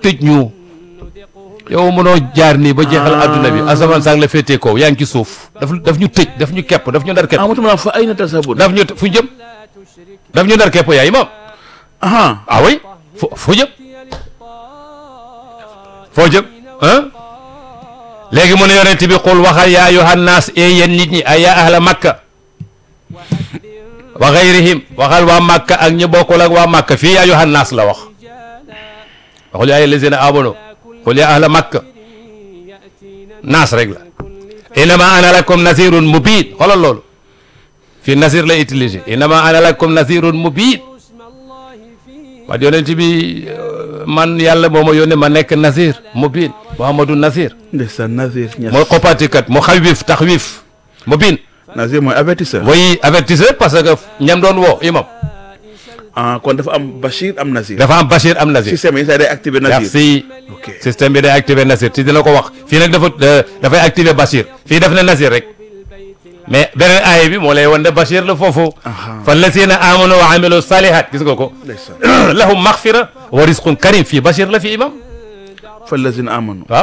tëj ñu yow mënoo jaar nii ba jeexal adduna bi asamaan sang la féetee kaw yaa ngi ci suuf daf daf ñu tëj daf ñu kepp daf ñu ndar kepp ah mutuma fa ayna tasabun daf ñu fu ñu jëm daf ñu ndar kepp yaa imam aha ah oui fo foo jëm foo jëm ah léegi mu ne yonent bi xul waxal yaa ayyuhan naas e yéen nit ñi ay yaa ahla makka wa gayrihim waxal waa makka ak ñi bokkul ak waa makka fii yaa ayyuhan naas la wax waxul yaa ayyuhal lazina amanu xul yaa ahla makka naas rek la innama ana lakum nasirun mubin xoolal loolu fii nasir la utilisé innama ana lakum nasirun mubin wax yonent bi man yàlla moo ma yónnee ma nekk nasir mubin muhammadu nasir ndeysaan Nazir Niass mooy xoppaatikat mu xawif taxwif mubin Nazir mooy avertisseur mooy avertisseur parce que ñam doon woo imam ah kon dafa am Bachir am Nazir dafa am Bachir am nasir système yi saa day activé Nazir merci ok système bi day activer nasir ci dina ko wax fii nag dafa dafay activer Bachir fii def na nasir rek mais beneen aaya bi moo lay wan ne Bachir la foofu Aha. fa lazina amanu wa amilu salihat gis nga ko ndeysaan lahum maghfira wa rizqun karim fii Bachir la fi imam fa lazina amanu